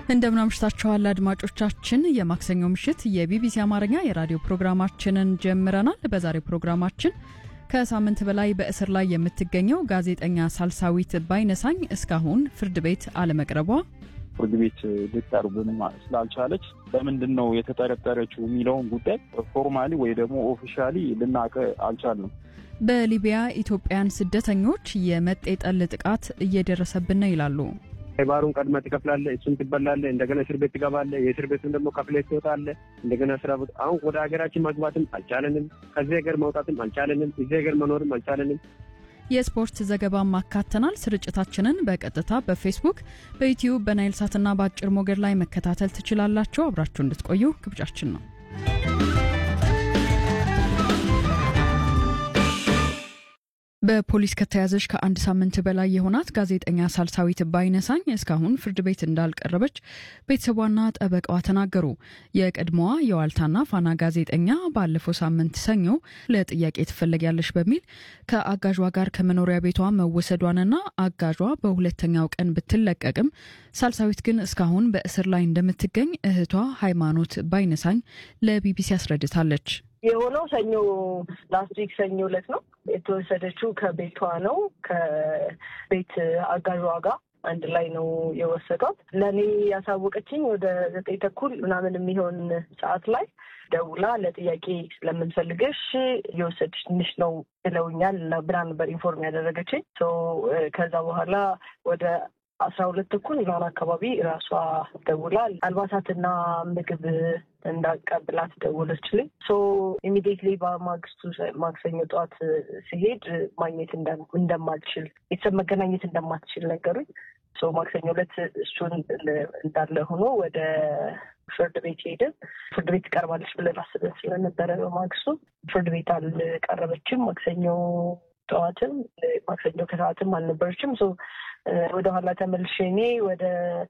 እንደምን አምሽታችኋል አድማጮቻችን። የማክሰኞ ምሽት የቢቢሲ አማርኛ የራዲዮ ፕሮግራማችንን ጀምረናል። በዛሬው ፕሮግራማችን ከሳምንት በላይ በእስር ላይ የምትገኘው ጋዜጠኛ ሳልሳዊት ባይነሳኝ እስካሁን ፍርድ ቤት አለመቅረቧ፣ ፍርድ ቤት ልትቀርብም ስላልቻለች በምንድን ነው የተጠረጠረችው የሚለውን ጉዳይ ፎርማሊ ወይ ደግሞ ኦፊሻሊ ልናውቅ አልቻልንም። በሊቢያ ኢትዮጵያን ስደተኞች የመጤጠል ጥቃት እየደረሰብን ነው ይላሉ። ባሩን ቀድመህ ትከፍላለህ፣ እሱን ትበላለህ፣ እንደገና እስር ቤት ትገባለህ። የእስር ቤቱን ደግሞ ከፍለህ ትወጣለህ። እንደገና ስራ ቦታ አሁን ወደ ሀገራችን መግባትም አልቻለንም። ከዚህ ሀገር መውጣትም አልቻለንም። እዚህ ሀገር መኖርም አልቻለንም። የስፖርት ዘገባም አካተናል። ስርጭታችንን በቀጥታ በፌስቡክ፣ በዩትዩብ፣ በናይል ሳትና በአጭር ሞገድ ላይ መከታተል ትችላላችሁ። አብራችሁ እንድትቆዩ ግብዣችን ነው። በፖሊስ ከተያዘች ከአንድ ሳምንት በላይ የሆናት ጋዜጠኛ ሳልሳዊት ባይነሳኝ እስካሁን ፍርድ ቤት እንዳልቀረበች ቤተሰቧና ጠበቃዋ ተናገሩ። የቀድሞዋ የዋልታና ፋና ጋዜጠኛ ባለፈው ሳምንት ሰኞ ለጥያቄ ትፈለጊያለሽ በሚል ከአጋዧ ጋር ከመኖሪያ ቤቷ መወሰዷንና አጋዧ በሁለተኛው ቀን ብትለቀቅም ሳልሳዊት ግን እስካሁን በእስር ላይ እንደምትገኝ እህቷ ሃይማኖት ባይነሳኝ ለቢቢሲ አስረድታለች። የሆነው ሰኞ ላስት ዊክ ሰኞ ዕለት ነው የተወሰደችው። ከቤቷ ነው ከቤት አጋዧ ጋር አንድ ላይ ነው የወሰዷት። ለእኔ ያሳወቀችኝ ወደ ዘጠኝ ተኩል ምናምን የሚሆን ሰዓት ላይ ደውላ ለጥያቄ ስለምንፈልገሽ እየወሰድሽ ትንሽ ነው ብለውኛል ብላ ነበር ኢንፎርም ያደረገችኝ። ከዛ በኋላ ወደ አስራ ሁለት ተኩል ምናምን አካባቢ ራሷ ደውላ አልባሳትና ምግብ እንዳቀብላት ደወለችልኝ። ሶ ኢሚዲየትሊ በማግስቱ ማክሰኞ ጠዋት ሲሄድ ማግኘት እንደማልችል ቤተሰብ መገናኘት እንደማትችል ነገሩኝ። ሶ ማክሰኞ ዕለት እሱን እንዳለ ሆኖ ወደ ፍርድ ቤት ሄድን። ፍርድ ቤት ትቀርባለች ብለን አስበን ስለነበረ በማግስቱ ፍርድ ቤት አልቀረበችም። ማክሰኞ ጠዋትም ማክሰኞ ከሰዓትም አልነበረችም። ወደኋላ ተመልሼ እኔ ወደ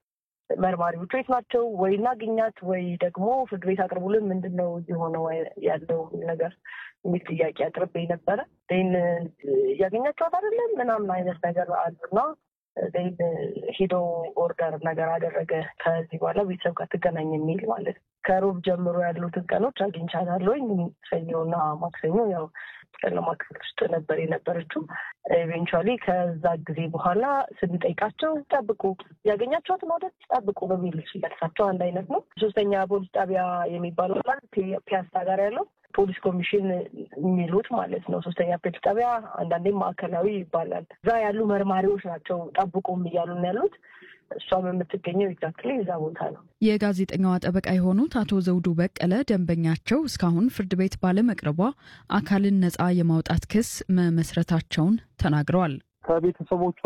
መርማሪዎቹ የት ናቸው ወይ እናግኛት ወይ ደግሞ ፍርድ ቤት አቅርቡልን፣ ምንድን ነው የሆነው ያለው ነገር የሚል ጥያቄ አቅርቤ ነበረ። ን እያገኛቸዋት አይደለም ምናምን አይነት ነገር አሉና ን ሂዶ ኦርደር ነገር አደረገ። ከዚህ በኋላ ቤተሰብ ጋር ትገናኝ የሚል ማለት ነው። ከሮብ ጀምሮ ያሉትን ቀኖች አግኝቻታለሁኝ። ሰኞና ማክሰኞ ያው ጨለማ ክፍል ውስጥ ነበር የነበረችው። ኢቬንቹዋሊ ከዛ ጊዜ በኋላ ስንጠይቃቸው ጠብቁ፣ ያገኛቸዋት መውደድ ጠብቁ በሚል መልሳቸው አንድ አይነት ነው። ሶስተኛ ፖሊስ ጣቢያ የሚባለው ፒያሳ ጋር ያለው ፖሊስ ኮሚሽን የሚሉት ማለት ነው። ሶስተኛ ፖሊስ ጣቢያ አንዳንዴም ማዕከላዊ ይባላል። እዛ ያሉ መርማሪዎች ናቸው ጠብቁም እያሉን ያሉት። እሷም የምትገኘው ኤግዛክትሊ እዛ ቦታ ነው። የጋዜጠኛዋ ጠበቃ የሆኑት አቶ ዘውዱ በቀለ ደንበኛቸው እስካሁን ፍርድ ቤት ባለመቅረቧ አካልን ነጻ የማውጣት ክስ መመስረታቸውን ተናግረዋል። ከቤተሰቦቿ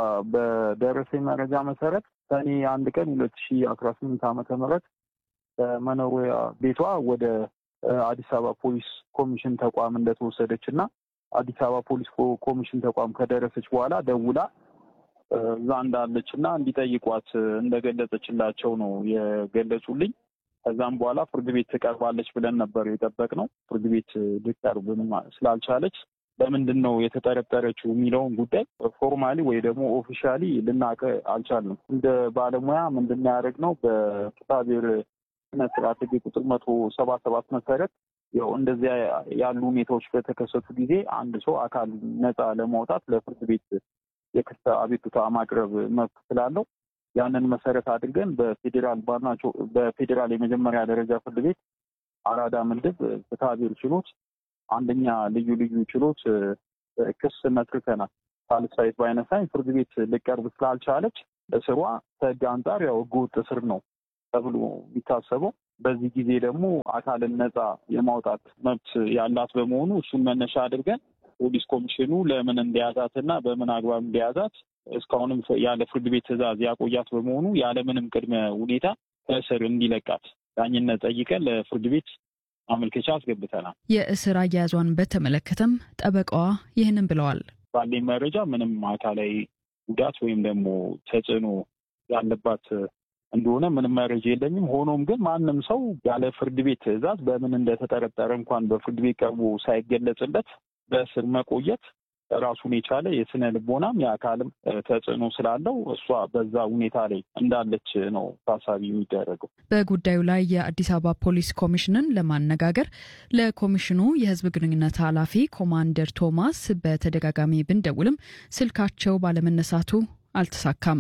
በደረሰኝ መረጃ መሰረት ሰኔ አንድ ቀን ሁለት ሺ አስራ ስምንት ዓመተ ምህረት ከመኖሪያ ቤቷ ወደ አዲስ አበባ ፖሊስ ኮሚሽን ተቋም እንደተወሰደች እና አዲስ አበባ ፖሊስ ኮሚሽን ተቋም ከደረሰች በኋላ ደውላ እዛ እንዳለች እና እንዲጠይቋት እንደገለጸችላቸው ነው የገለጹልኝ። ከዛም በኋላ ፍርድ ቤት ትቀርባለች ብለን ነበር የጠበቅነው። ፍርድ ቤት ልትቀርብም ስላልቻለች ለምንድን ነው የተጠረጠረችው የሚለውን ጉዳይ ፎርማሊ ወይ ደግሞ ኦፊሻሊ ልናውቅ አልቻልንም። እንደ ባለሙያ ምንድን ያደረግነው በፍትሐብሔር ስነ ስርዓት ሕግ ቁጥር መቶ ሰባ ሰባት መሰረት ያው እንደዚያ ያሉ ሁኔታዎች በተከሰቱ ጊዜ አንድ ሰው አካል ነፃ ለማውጣት ለፍርድ ቤት የክስ አቤቱታ ማቅረብ መብት ስላለው ያንን መሰረት አድርገን በፌዴራል ባናቸው በፌዴራል የመጀመሪያ ደረጃ ፍርድ ቤት አራዳ ምድብ ፍትሐብሔር ችሎት አንደኛ ልዩ ልዩ ችሎት ክስ መስርተናል። ሳልሳዊት ባይነሳኝ ፍርድ ቤት ልቀርብ ስላልቻለች እስሯ ከህግ አንጻር ያው ህገወጥ እስር ነው ተብሎ የሚታሰበው። በዚህ ጊዜ ደግሞ አካልን ነፃ የማውጣት መብት ያላት በመሆኑ እሱን መነሻ አድርገን ፖሊስ ኮሚሽኑ ለምን እንደያዛት እና በምን አግባብ እንደያዛት እስካሁንም ያለ ፍርድ ቤት ትዕዛዝ ያቆያት በመሆኑ ያለምንም ቅድመ ሁኔታ ከእስር እንዲለቃት ዳኝነት ጠይቀን ለፍርድ ቤት ማመልከቻ አስገብተናል። የእስር አያያዟን በተመለከተም ጠበቃዋ ይህንን ብለዋል። ባለኝ መረጃ ምንም አካላዊ ጉዳት ወይም ደግሞ ተጽዕኖ ያለባት እንደሆነ ምንም መረጃ የለኝም። ሆኖም ግን ማንም ሰው ያለ ፍርድ ቤት ትዕዛዝ በምን እንደተጠረጠረ እንኳን በፍርድ ቤት ቀርቦ ሳይገለጽለት በእስር መቆየት ራሱን የቻለ የስነ ልቦናም የአካልም ተጽዕኖ ስላለው እሷ በዛ ሁኔታ ላይ እንዳለች ነው ታሳቢ የሚደረገው። በጉዳዩ ላይ የአዲስ አበባ ፖሊስ ኮሚሽንን ለማነጋገር ለኮሚሽኑ የሕዝብ ግንኙነት ኃላፊ ኮማንደር ቶማስ በተደጋጋሚ ብንደውልም ስልካቸው ባለመነሳቱ አልተሳካም።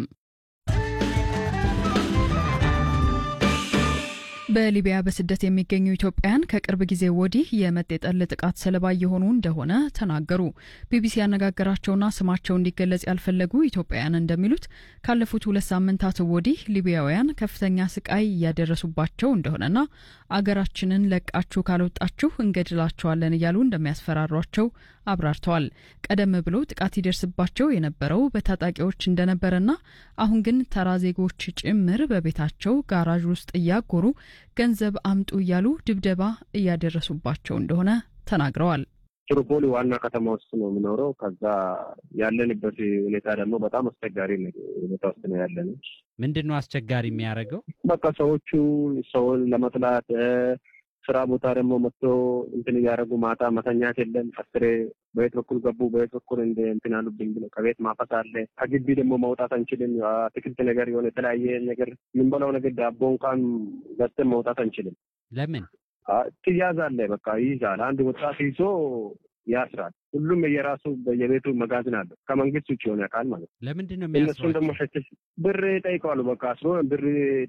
በሊቢያ በስደት የሚገኙ ኢትዮጵያውያን ከቅርብ ጊዜ ወዲህ የመጤጠል ጥቃት ሰለባ እየሆኑ እንደሆነ ተናገሩ። ቢቢሲ ያነጋገራቸውና ስማቸው እንዲገለጽ ያልፈለጉ ኢትዮጵያውያን እንደሚሉት ካለፉት ሁለት ሳምንታት ወዲህ ሊቢያውያን ከፍተኛ ስቃይ እያደረሱባቸው እንደሆነና አገራችንን ለቃችሁ ካልወጣችሁ እንገድላቸዋለን እያሉ እንደሚያስፈራሯቸው አብራርተዋል። ቀደም ብሎ ጥቃት ይደርስባቸው የነበረው በታጣቂዎች እንደነበረና አሁን ግን ተራ ዜጎች ጭምር በቤታቸው ጋራዥ ውስጥ እያጎሩ ገንዘብ አምጡ እያሉ ድብደባ እያደረሱባቸው እንደሆነ ተናግረዋል። ትሪፖሊ ዋና ከተማ ውስጥ ነው የምኖረው። ከዛ ያለንበት ሁኔታ ደግሞ በጣም አስቸጋሪ ሁኔታ ውስጥ ነው ያለን። ምንድን ነው አስቸጋሪ የሚያደርገው? በቃ ሰዎቹ ሰውን ለመጥላት ስራ ቦታ ደግሞ መጥቶ እንትን እያደረጉ ማታ መተኛት የለም። አስሬ በየት በኩል ገቡ፣ በየት በኩል እንደ እንትን አሉብኝ ብለው ከቤት ማፈስ አለ። ከግቢ ደግሞ መውጣት አንችልም። አትክልት ነገር የሆነ የተለያየ ነገር የምንበላው ነገር ዳቦ እንኳን ገዝተን መውጣት አንችልም። ለምን ትያዛለ? በቃ ይይዛል። አንድ ወጣት ይዞ ያስራል። ሁሉም የራሱ በየቤቱ መጋዘን አለው። ከመንግስት ውጭ የሆነ አካል ማለት ነው። ለምንድን ነው እነሱን ደግሞ ሸትሽ ብር ይጠይቀዋሉ። በቃ አስሮ ብር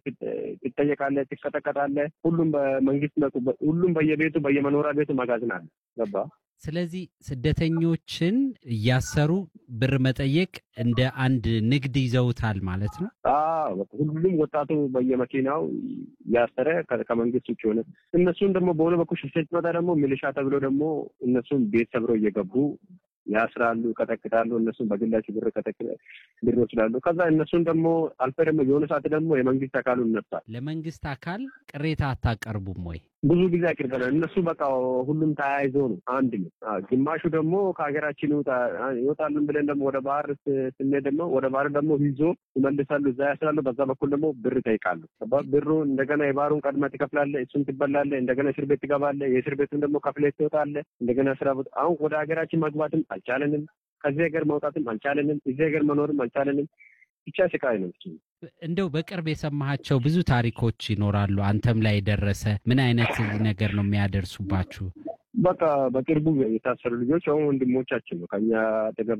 ትጠየቃለ፣ ትቀጠቀጣለ። ሁሉም በመንግስት ሁሉም በየቤቱ በየመኖሪያ ቤቱ መጋዘን አለ። ገባ ስለዚህ ስደተኞችን እያሰሩ ብር መጠየቅ እንደ አንድ ንግድ ይዘውታል ማለት ነው። ሁሉም ወጣቱ በየመኪናው ያሰረ ከመንግስት ውጭ ሆነ። እነሱን ደግሞ በሆነ በኩል ሽፍት መጣ ደግሞ ሚሊሻ ተብሎ ደግሞ እነሱን ቤት ሰብረው እየገቡ ያስራሉ፣ ይቀጠቅጣሉ። እነሱን በግላቸው ብር ብር ይወስዳሉ። ከዛ እነሱን ደግሞ አልፈ ደግሞ የሆነ ሰዓት ደግሞ የመንግስት አካሉ ይነሳል። ለመንግስት አካል ቅሬታ አታቀርቡም ወይ? ብዙ ጊዜ አቅርበናል። እነሱ በቃ ሁሉም ተያይዞ ነው አንድ ነው። ግማሹ ደግሞ ከሀገራችን ይወጣሉን ብለን ደግሞ ወደ ባህር ስንሄድ ደግሞ ወደ ባህር ደግሞ ይዞ ይመልሳሉ፣ እዛ ያስራሉ። በዛ በኩል ደግሞ ብር ይጠይቃሉ። ብሩ እንደገና የባህሩን ቀድመህ ትከፍላለህ፣ እሱን ትበላለህ፣ እንደገና እስር ቤት ትገባለህ። የእስር ቤቱን ደግሞ ከፍለህ ትወጣለህ። እንደገና ስራ ቦታ አሁን ወደ ሀገራችን መግባትም አልቻለንም። ከዚህ ሀገር መውጣትም አልቻለንም። እዚህ ሀገር መኖርም አልቻለንም። ብቻ ስቃይ ነው። እንደው በቅርብ የሰማሃቸው ብዙ ታሪኮች ይኖራሉ። አንተም ላይ የደረሰ ምን አይነት ነገር ነው የሚያደርሱባችሁ? በቃ በቅርቡ የታሰሩ ልጆች አሁን ወንድሞቻችን ነው ከኛ አጠገብ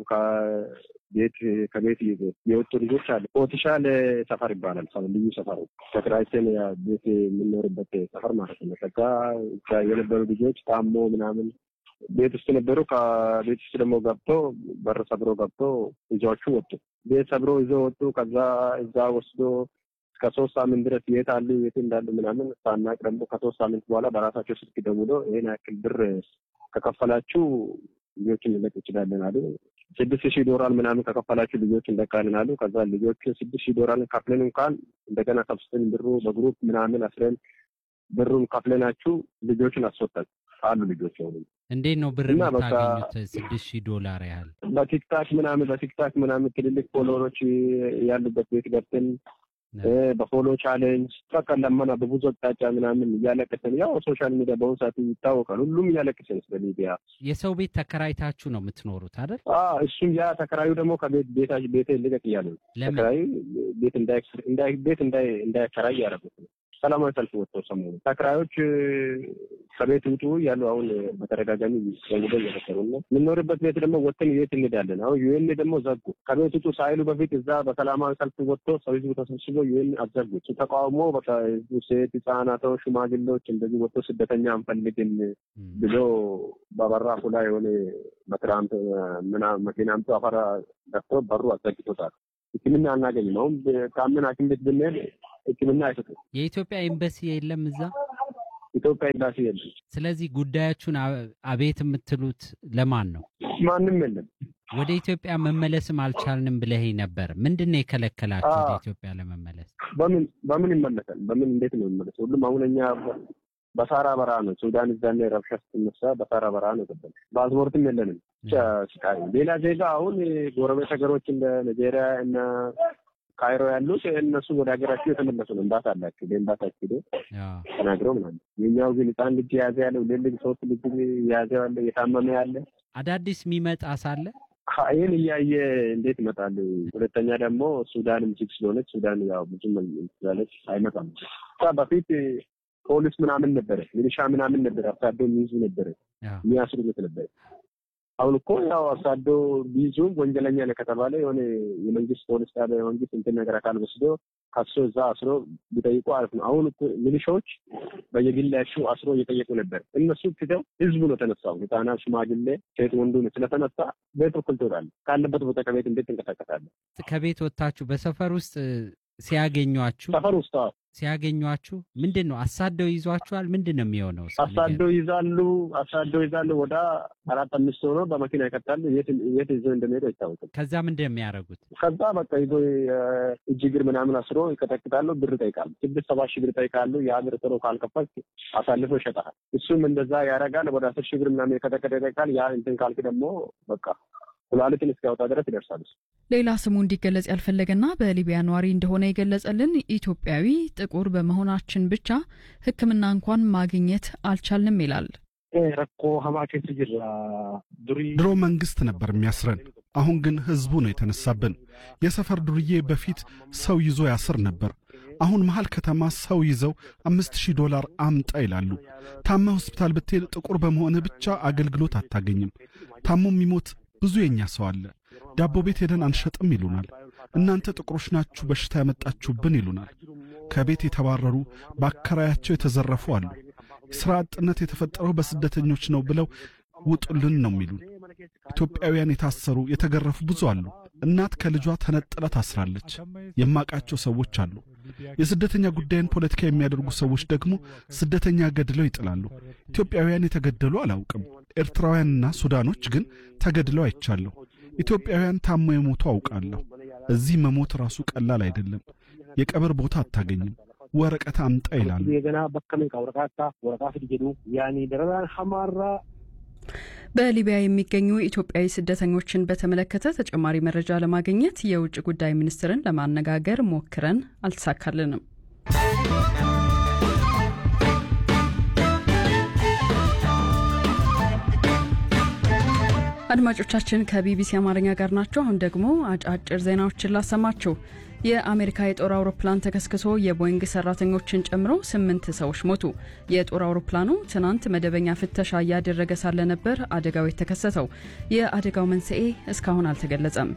ከቤት ከቤት የወጡ ልጆች አለ። ኦቲሻል ሰፈር ይባላል። ልዩ ሰፈር ተከራይተን ቤት የምንኖርበት ሰፈር ማለት ነው። ከዛ የነበሩ ልጆች ታሞ ምናምን ቤት ውስጥ ነበሩ። ከቤት ውስጥ ደግሞ ገብቶ በር ሰብሮ ገብቶ ይዘዎቹ ወጡ። ቤት ሰብሮ ይዘው ወጡ። ከዛ እዛ ወስዶ እስከ ሶስት ሳምንት ድረስ የት አሉ የት እንዳሉ ምናምን ሳናቅ ደግሞ ከሶስት ሳምንት በኋላ በራሳቸው ስልክ ደውሎ ይሄን ያክል ብር ከከፈላችሁ ልጆችን ልንለቅ እንችላለን አሉ። ስድስት ሺህ ዶላር ምናምን ከከፈላችሁ ልጆች እንለቃለን አሉ። ከዛ ልጆቹ ስድስት ሺህ ዶላር ከፍለን እንኳን እንደገና ሰብስበን ብሩ በግሩፕ ምናምን አስረን ብሩን ከፍለናችሁ ልጆችን አስወጣል አሉ ልጆች ሆኑ። እንዴት ነው ብር የምታገኙት? ስድስት ሺህ ዶላር ያህል በቲክታክ ምናምን በቲክታክ ምናምን ትልልቅ ፎሎወሮች ያሉበት ቤት ገብተን በፎሎ ቻሌንጅ በቃ ለመና በብዙ አቅጣጫ ምናምን እያለቀሰን፣ ያው ሶሻል ሚዲያ በአሁኑ ሰዓት ይታወቃል። ሁሉም እያለቀሰን ስለ ሊቢያ የሰው ቤት ተከራይታችሁ ነው የምትኖሩት አይደል? እሱም ያ ተከራዩ ደግሞ ከቤት ቤታ ቤት ልቀቅ እያለ ነው። ተከራዩ ቤት ቤት እንዳያከራይ ያደረጉት ነው። ሰላማዊ ሰልፍ ወጥተው ሰሞኑ ተከራዮች ከቤት ውጡ ያሉ አሁን በተደጋጋሚ ደውለው እየመከሩ ነው። የምንኖርበት ቤት ደግሞ ወጥተን የት እንሄዳለን? አሁን ዩኤን ደግሞ ዘጉ። ከቤት ውጡ ሳይሉ በፊት እዛ በሰላማዊ ሰልፍ ወጥቶ ሰው ህዝቡ ተሰብስቦ ዩኤን አዘጉ። ተቃውሞ በቃ ህዝቡ ሴት፣ ህጻናቶች፣ ሽማግሌዎች እንደዚህ ወጥቶ ስደተኛ አንፈልግም ብሎ በበራፉ ላይ የሆነ በትራምፕ መኪና አምጥቶ አፈራ ደፍቶ በሩ አዘግቶታል። ሕክምና አናገኝም። አሁን ከምን ሐኪም ቤት ብንሄድ ሕክምና አይሰጡም። የኢትዮጵያ ኤምባሲ የለም እዛ ኢትዮጵያ ኤምባሲ የለም። ስለዚህ ጉዳያችሁን አቤት የምትሉት ለማን ነው? ማንም የለም። ወደ ኢትዮጵያ መመለስም አልቻልንም ብለህ ነበር። ምንድን ነው የከለከላችሁ ወደ ኢትዮጵያ ለመመለስ? በምን በምን ይመለሳል? በምን እንዴት ነው የሚመለስ? ሁሉም አሁን እኛ በሳራ በራ ነው። ሱዳን እዛኔ ረብሻ ስትነሳ በሳራ በራ ነው ገባል። ፓስፖርትም የለንም። ብቻ ስቃይ ሌላ ዜጋ አሁን ጎረቤት ሀገሮች እንደ ናይጄሪያ እና ካይሮ ያሉት እነሱ ወደ ሀገራቸው የተመለሱ ነው። እምባት አላቸው በእምባታቸው ሄዶ ተናግረው ምናምን። የኛው ግን ህፃን ልጅ የያዘ ያለ ሁለት ልጅ ሶስት ልጅ የያዘ ያለ የታመመ ያለ አዳዲስ የሚመጣ ሳለ ይህን እያየ እንዴት ይመጣል? ሁለተኛ ደግሞ ሱዳንም ዝግ ስለሆነች ሱዳን ያው ብዙም ስላለች አይመጣም። በፊት ፖሊስ ምናምን ነበረ፣ ሚሊሻ ምናምን ነበረ፣ አሳዶ የሚይዙ ነበረ፣ የሚያስሩት ነበረ። አሁን እኮ ያው አሳዶ ቢይዙም ወንጀለኛ ነው ከተባለ የሆነ የመንግስት ፖሊስ ጣቢያ የመንግስት እንትን ነገር አካል ወስዶ ከሶ እዛ አስሮ ቢጠይቁ አሪፍ ነው። አሁን እኮ ሚሊሻዎች በየግላቸው አስሮ እየጠየቁ ነበር። እነሱ ትተው ህዝቡ ነው ተነሳው። ህጻናት፣ ሽማግሌ፣ ሴት ወንዱ ነው ስለተነሳ ቤት በኩል ትወጣለህ። ካለበት ቦታ ከቤት እንዴት ትንቀሳቀሳለህ? ከቤት ወጥታችሁ በሰፈር ውስጥ ሲያገኟችሁ ሰፈር ውስጥ ሲያገኟችሁ ምንድን ነው አሳደው ይዟችኋል? ምንድን ነው የሚሆነው? አሳደው ይዛሉ፣ አሳደው ይዛሉ። ወደ አራት አምስት ሆኖ በመኪና ይቀጣሉ። የት ይዞ እንደሚሄዱ አይታወቅም። ከዛ ምንድን ነው የሚያደርጉት? ከዛ በቃ ይዞ እጅ እግር ምናምን አስሮ ይቀጠቅጣሉ። ብር ይጠይቃሉ። ስድስት ሰባት ሺህ ብር ይጠይቃሉ። ያ ብር ጥሮ ካልከፈልክ አሳልፎ ይሸጣል። እሱም እንደዛ ያደርጋል። ወደ አስር ሺህ ብር ምናምን የቀጠቀጠ ይጠይቃል። ያ እንትን ካልክ ደግሞ በቃ ኩላሊትን እስኪያወጣ ድረስ ይደርሳል። ሌላ ስሙ እንዲገለጽ ያልፈለገና በሊቢያ ነዋሪ እንደሆነ የገለጸልን ኢትዮጵያዊ ጥቁር በመሆናችን ብቻ ሕክምና እንኳን ማግኘት አልቻልንም ይላል። ድሮ መንግስት ነበር የሚያስረን፣ አሁን ግን ህዝቡ ነው የተነሳብን። የሰፈር ዱርዬ በፊት ሰው ይዞ ያስር ነበር። አሁን መሃል ከተማ ሰው ይዘው አምስት ሺህ ዶላር አምጣ ይላሉ። ታመ ሆስፒታል ብትሄድ ጥቁር በመሆንህ ብቻ አገልግሎት አታገኝም። ታሞ የሚሞት ብዙ የኛ ሰው አለ። ዳቦ ቤት ሄደን አንሸጥም ይሉናል። እናንተ ጥቁሮች ናችሁ በሽታ ያመጣችሁብን ይሉናል። ከቤት የተባረሩ በአከራያቸው የተዘረፉ አሉ። ሥራ አጥነት የተፈጠረው በስደተኞች ነው ብለው ውጡልን ነው የሚሉን። ኢትዮጵያውያን የታሰሩ የተገረፉ ብዙ አሉ። እናት ከልጇ ተነጥላ ታስራለች። የማቃቸው ሰዎች አሉ። የስደተኛ ጉዳይን ፖለቲካ የሚያደርጉ ሰዎች ደግሞ ስደተኛ ገድለው ይጥላሉ። ኢትዮጵያውያን የተገደሉ አላውቅም። ኤርትራውያንና ሱዳኖች ግን ተገድለው አይቻለሁ። ኢትዮጵያውያን ታሞ የሞቱ አውቃለሁ። እዚህ መሞት ራሱ ቀላል አይደለም። የቀብር ቦታ አታገኝም። ወረቀት አምጣ ይላሉ። በሊቢያ የሚገኙ ኢትዮጵያዊ ስደተኞችን በተመለከተ ተጨማሪ መረጃ ለማግኘት የውጭ ጉዳይ ሚኒስትርን ለማነጋገር ሞክረን አልተሳካልንም። አድማጮቻችን ከቢቢሲ አማርኛ ጋር ናቸው። አሁን ደግሞ አጫጭር ዜናዎችን ላሰማችሁ። የአሜሪካ የጦር አውሮፕላን ተከስክሶ የቦይንግ ሰራተኞችን ጨምሮ ስምንት ሰዎች ሞቱ። የጦር አውሮፕላኑ ትናንት መደበኛ ፍተሻ እያደረገ ሳለ ነበር አደጋው የተከሰተው። የአደጋው መንስኤ እስካሁን አልተገለጸም።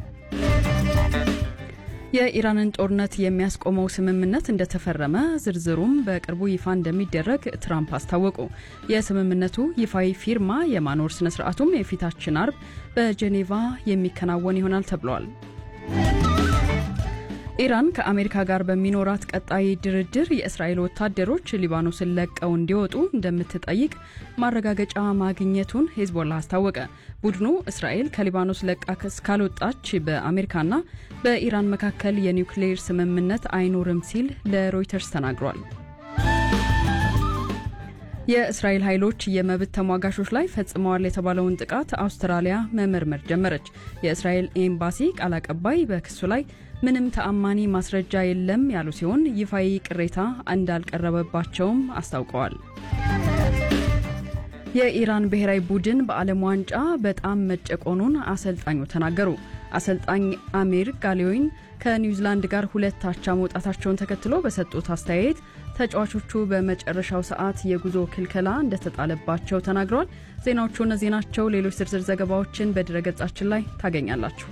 የኢራንን ጦርነት የሚያስቆመው ስምምነት እንደተፈረመ ዝርዝሩም በቅርቡ ይፋ እንደሚደረግ ትራምፕ አስታወቁ። የስምምነቱ ይፋዊ ፊርማ የማኖር ስነ ስርዓቱም የፊታችን አርብ በጄኔቫ የሚከናወን ይሆናል ተብሏል። ኢራን ከአሜሪካ ጋር በሚኖራት ቀጣይ ድርድር የእስራኤል ወታደሮች ሊባኖስን ለቀው እንዲወጡ እንደምትጠይቅ ማረጋገጫ ማግኘቱን ሄዝቦላ አስታወቀ። ቡድኑ እስራኤል ከሊባኖስ ለቃ እስካልወጣች በአሜሪካና በኢራን መካከል የኒውክሌር ስምምነት አይኖርም ሲል ለሮይተርስ ተናግሯል። የእስራኤል ኃይሎች የመብት ተሟጋቾች ላይ ፈጽመዋል የተባለውን ጥቃት አውስትራሊያ መመርመር ጀመረች። የእስራኤል ኤምባሲ ቃል አቀባይ በክሱ ላይ ምንም ተአማኒ ማስረጃ የለም ያሉ ሲሆን ይፋዊ ቅሬታ እንዳልቀረበባቸውም አስታውቀዋል። የኢራን ብሔራዊ ቡድን በዓለም ዋንጫ በጣም መጨቆኑን አሰልጣኙ ተናገሩ። አሰልጣኝ አሚር ጋሌዊን ከኒውዚላንድ ጋር ሁለት አቻ መውጣታቸውን ተከትሎ በሰጡት አስተያየት ተጫዋቾቹ በመጨረሻው ሰዓት የጉዞ ክልከላ እንደተጣለባቸው ተናግረዋል። ዜናዎቹ እነዚህ ናቸው። ሌሎች ዝርዝር ዘገባዎችን በድረገጻችን ላይ ታገኛላችሁ።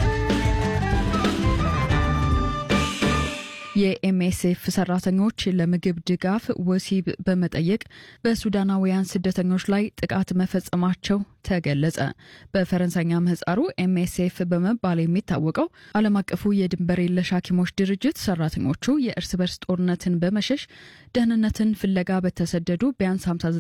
የኤምኤስኤፍ ሰራተኞች ለምግብ ድጋፍ ወሲብ በመጠየቅ በሱዳናውያን ስደተኞች ላይ ጥቃት መፈጸማቸው ተገለጸ። በፈረንሳይኛ ምህጻሩ ኤምኤስኤፍ በመባል የሚታወቀው ዓለም አቀፉ የድንበር የለሽ ሐኪሞች ድርጅት ሰራተኞቹ የእርስ በርስ ጦርነትን በመሸሽ ደህንነትን ፍለጋ በተሰደዱ ቢያንስ